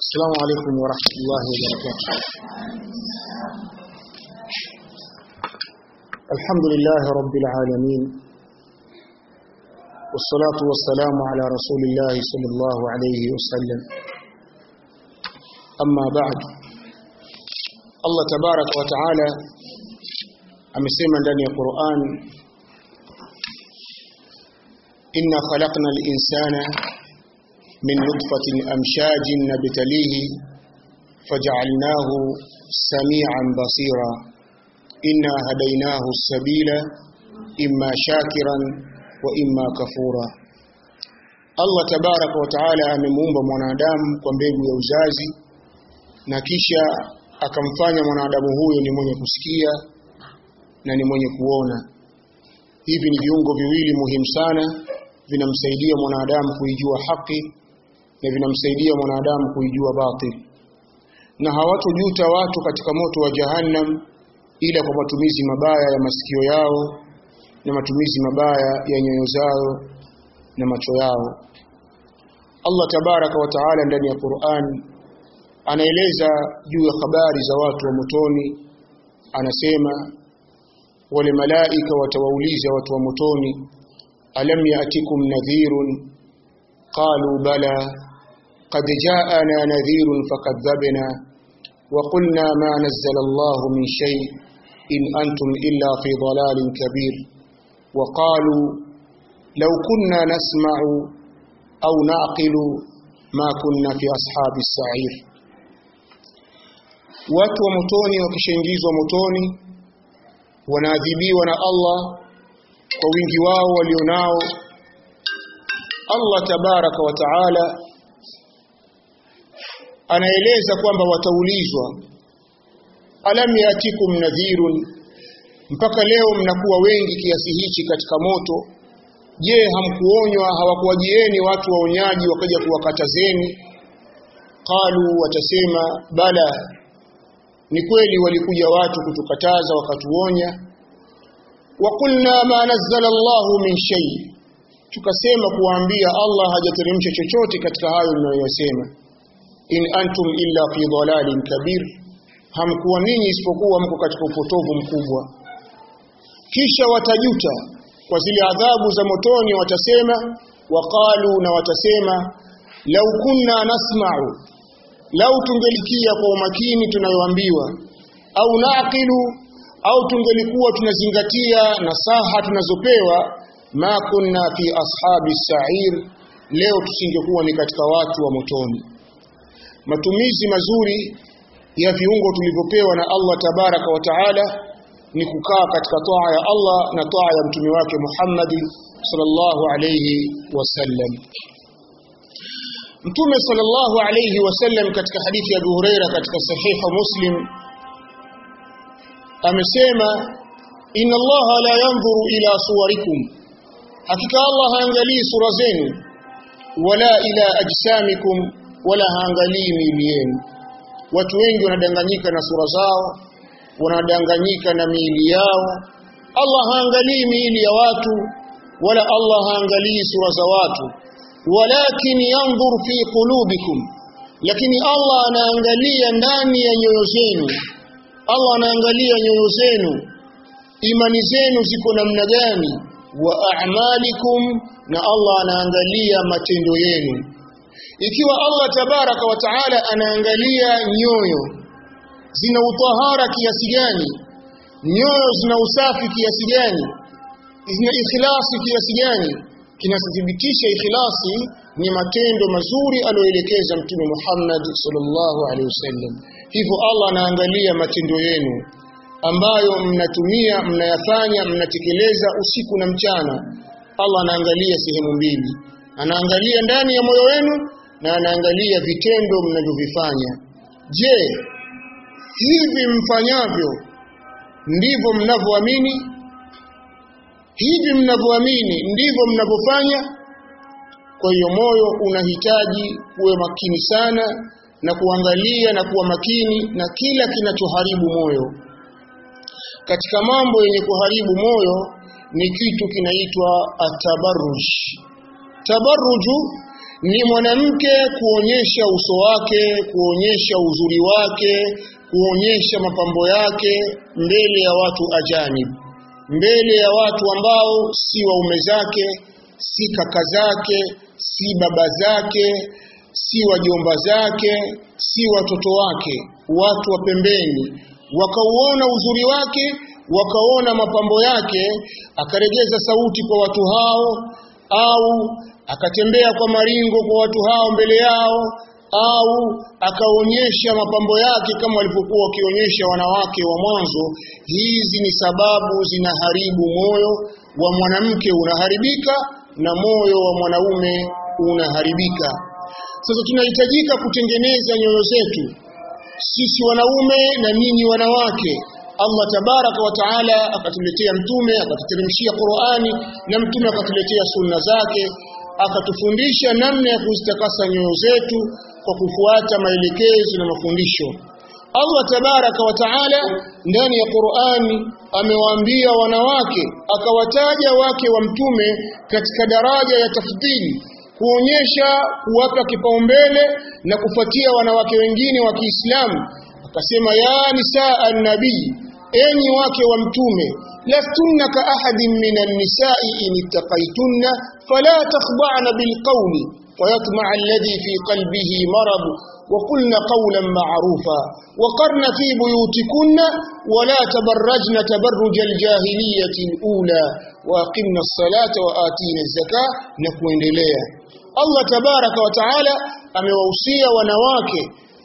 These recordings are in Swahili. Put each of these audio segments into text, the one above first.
السلام عليكم ورحمة الله وبركاته الحمد لله رب العالمين والصلاة والسلام على رسول الله صلى الله عليه وسلم أما بعد الله تبارك وتعالى amesema ndani ya Qur'an inna khalaqna al-insana min nutfatin amshajin nabtalihi faj'alnahu samian basira inna hadaynahu as-sabila imma shakiran wa imma kafura Allah tabaraka wa taala amemuumba mwanadamu kwa mbegu ya uzazi na kisha akamfanya mwanadamu huyo ni mwenye kusikia na ni mwenye kuona hivi ni viungo viwili muhimu sana vinamsaidia mwanadamu kuijua haki na vinamsaidia mwanadamu kuijua batil na hawatojuta watu katika moto wa jahannam ila kwa matumizi mabaya ya masikio yao na matumizi mabaya ya nyoyo zao na macho yao Allah tabaraka wa taala ndani ya Qur'an anaeleza juu ya habari za watu wa motoni anasema wale malaika watawauliza watu wa motoni alam yatikum nadhirun qalu bala qad ja'ana nadhirun fakadhabna wa qulna ma nazzala Allah min shay in antum illa fi dalalin kabir wa qalu law kunna nasma'u aw na'qilu ma kunna fi ashabi as-sa'ir watu wa motoni wakishaingizwa motoni wanaadhibiwa na Allah kwa wingi wao walionao Allah tabaraka wa taala anaeleza kwamba wataulizwa alam yatikum nadhirun mpaka leo mnakuwa wengi kiasi hichi katika moto je hamkuonywa hawakuwajieni watu waonyaji wakaja kuwakatazeni qalu watasema bala ni kweli walikuja watu kutukataza wakatuonya wa qulna ma nazzala Allahu min shay tukasema kuwaambia Allah hajateremsha chochote katika hayo mnayosema in antum illa fi dhalalin kabir hamkuwa ninyi isipokuwa mko katika upotovu mkubwa kisha watajuta kwa zile adhabu za motoni watasema waqalu na watasema lau kunna nasma'u lau tungelikia kwa umakini tunayoambiwa au naqilu au tungelikuwa tunazingatia nasaha tunazopewa ma kunna fi ashabi sa'ir leo tusingekuwa ni katika watu wa motoni matumizi mazuri ya viungo tulivyopewa na Allah tabaraka wa taala ni kukaa katika toa ya Allah na toa ya mtume wake Muhammad sallallahu alayhi wasallam Mtume sallallahu alayhi wasallam katika hadithi ya Abu Huraira katika sahiha Muslim amesema inna Allah la yanzuru ila suwarikum hakika Allah haangalii sura zenu wala ila ajsamikum wala haangalii miili yenu watu wengi wanadanganyika na sura zao wanadanganyika na miili yao Allah haangalii miili ya watu wala Allah haangalii sura za watu walakin yanzur fi qulubikum lakini Allah anaangalia ndani ya nyoyo zenu Allah anaangalia nyoyo zenu imani zenu ziko namna gani wa a'malikum na Allah anaangalia matendo yenu ikiwa Allah tabaraka wa taala anaangalia nyoyo zina utahara kiasi gani nyoyo zina usafi kiasi gani zina ikhlasi kiasi gani kinathibitisha ikhlasi ni matendo mazuri aliyoelekeza mtume Muhammad sallallahu alaihi wasallam hivyo Allah anaangalia matendo yenu ambayo mnatumia mnayafanya mnatekeleza usiku na mchana Allah anaangalia sehemu mbili anaangalia ndani ya moyo wenu na anaangalia vitendo mnavyovifanya je hivi mfanyavyo ndivyo mnavyoamini hivi mnavyoamini ndivyo mnavyofanya kwa hiyo moyo unahitaji kuwe makini sana na kuangalia na kuwa makini na kila kinachoharibu moyo katika mambo yenye kuharibu moyo ni kitu kinaitwa atabarruj tabarruju ni mwanamke kuonyesha uso wake kuonyesha uzuri wake kuonyesha mapambo yake mbele ya watu ajanib mbele ya watu ambao si waume zake si kaka zake si baba zake si wajomba zake si watoto wake watu wa pembeni wakauona uzuri wake wakaona mapambo yake akaregeza sauti kwa watu hao au akatembea kwa maringo kwa watu hao mbele yao au akaonyesha mapambo yake kama walivyokuwa wakionyesha wanawake wa mwanzo hizi ni sababu zinaharibu moyo wa mwanamke unaharibika na moyo wa mwanaume unaharibika sasa tunahitajika kutengeneza nyoyo zetu sisi wanaume na ninyi wanawake Allah tabaraka wa taala akatuletea mtume akatuteremshia Qur'ani na mtume akatuletea sunna zake akatufundisha namna ya kuzitakasa nyoyo zetu kwa kufuata maelekezo na mafundisho Allah tabaraka wa taala ndani ya Qur'ani amewaambia wanawake akawataja wake wa mtume katika daraja ya tafdhili kuonyesha kuwapa kipaumbele na kufuatia wanawake wengine wa Kiislamu akasema ya nisaa an-nabii enyi wake wa mtume lastunna ka ahadin minan nisa'i in ittaqaytunna fala takhda'na bil qawli fayatma'a alladhi fi qalbihi marad وقلن قولا معروفا وقرن في بيوتكن ولا تبرجن تبرج الجاهلية الأولى وأقمنا الصلاة وآتينا الزكاة نكوendelea Allah tabaraka wa taala amewahusia wanawake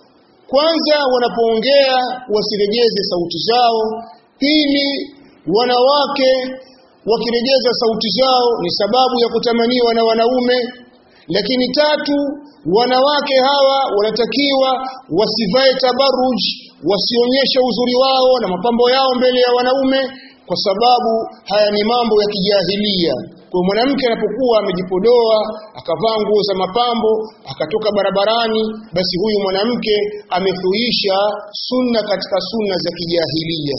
kwanza wanapoongea wasiregeze sauti zao pili wanawake wakiregeza sauti zao ni sababu ya kutamaniwa na wanaume lakini tatu wanawake hawa wanatakiwa wasivae tabaruj wasionyeshe uzuri wao na mapambo yao mbele ya wanaume kwa sababu haya ni mambo ya kijahilia kwa mwanamke anapokuwa amejipodoa akavaa nguo za mapambo akatoka barabarani basi huyu mwanamke amethuisha sunna katika sunna za kijahilia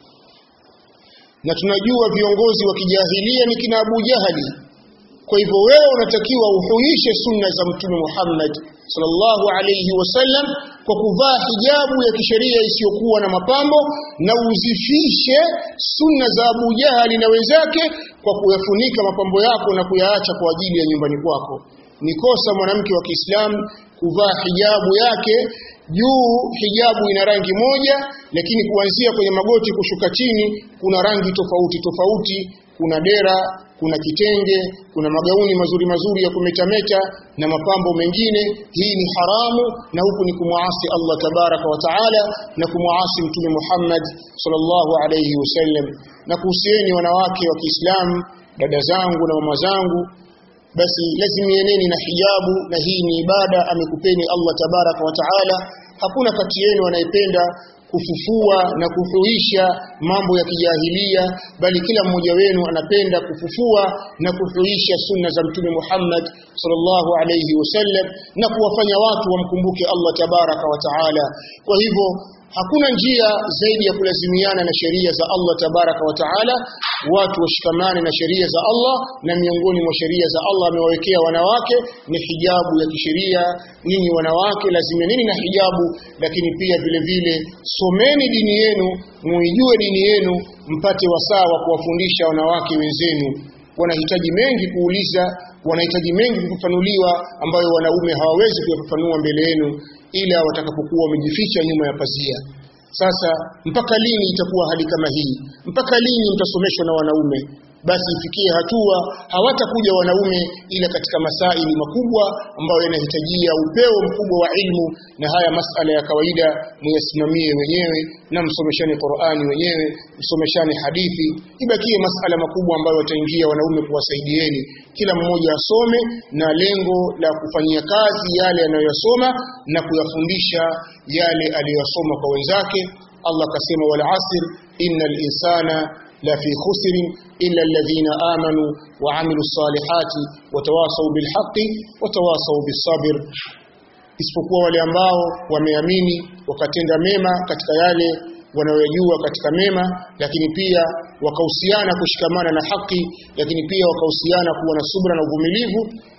na tunajua viongozi wa kijahilia ni kina Abu Jahali kwa hivyo wewe unatakiwa uhuishe sunna za mtume Muhammad sallallahu alayhi wasallam kwa kuvaa hijabu ya kisheria isiyokuwa na mapambo na uzifishe sunna za Abu Jahali na wenzake kwa kuyafunika mapambo yako na kuyaacha kwa ajili ya nyumbani kwako ni kosa mwanamke wa Kiislamu kuvaa hijabu yake juu hijabu ina rangi moja lakini kuanzia kwenye magoti kushuka chini kuna rangi tofauti tofauti kuna dera kuna kitenge kuna magauni mazuri mazuri ya kumetameta na mapambo mengine hii ni haramu na huku ni kumwasi Allah tabaraka wa taala na kumwasi mtume Muhammad sallallahu alayhi wasallam na kuhusieni wanawake wa Kiislamu dada zangu na mama zangu basi lazimieneni na hijabu na hii ni ibada amekupeni Allah tabaraka wa taala hakuna kati yenu anayependa kufufua na kuhuisha mambo ya kijahilia bali kila mmoja wenu anapenda kufufua na kuhuisha sunna za mtume Muhammad sallallahu alayhi wasallam na kuwafanya watu wamkumbuke Allah tabaraka wa taala kwa hivyo hakuna njia zaidi ya kulazimiana na sheria za Allah tabaraka wa taala watu washikamane na sheria za Allah na miongoni mwa sheria za Allah amewawekea wanawake ni hijabu ya kisheria ninyi wanawake lazimianeni na hijabu lakini pia vile vile someni dini yenu muijue dini yenu mpate wasaa wa kuwafundisha wanawake wenzenu wanahitaji mengi kuuliza wanahitaji mengi kufafanuliwa ambayo wanaume hawawezi kuyafafanua mbele yenu ila watakapokuwa wamejificha nyuma ya pazia sasa mpaka lini itakuwa hali kama hii mpaka lini mtasomeshwa na wanaume basi ifikie hatua hawatakuja wanaume ila katika masaili makubwa ambayo yanahitajia upeo mkubwa wa ilmu na haya masala ya kawaida muyasimamie wenyewe na msomeshane Qur'ani wenyewe msomeshane hadithi ibakie masala makubwa ambayo wataingia wanaume kuwasaidieni kila mmoja asome na lengo la kufanyia kazi yale anayoyasoma na kuyafundisha yale aliyosoma kwa wenzake Allah akasema wal asr innal insana la fi khusrin illa alladhina amanu wa amilu salihati watawasaw bil haqqi watawasaw bis sabr isipokuwa wale ambao wameamini wakatenda mema katika yale wanayojua katika mema lakini pia wakahusiana kushikamana na haki lakini pia wakahusiana kuwa na subra na uvumilivu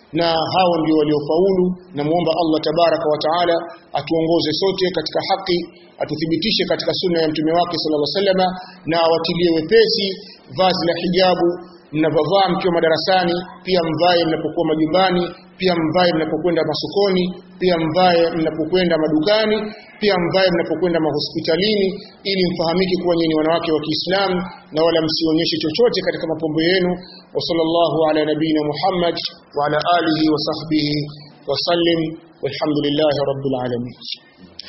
na hao ndio waliofaulu na muomba Allah tabaraka wa taala atuongoze sote katika haki atuthibitishe katika sunna ya mtume wake sallallahu alaihi wasallam na awatilie wepesi vazi la hijabu mnapovaa mkiwa madarasani pia mvae mnapokuwa majumbani pia mvae mnapokwenda masokoni pia mvae mnapokwenda madukani pia mvae mnapokwenda mahospitalini ili mfahamike kuwa nyinyi wanawake wa Kiislamu na wala msionyeshe chochote katika mapambo yenu wa sallallahu ala nabina Muhammad wa ala alihi wa sahbihi wa sallim walhamdulillahi rabbil alamin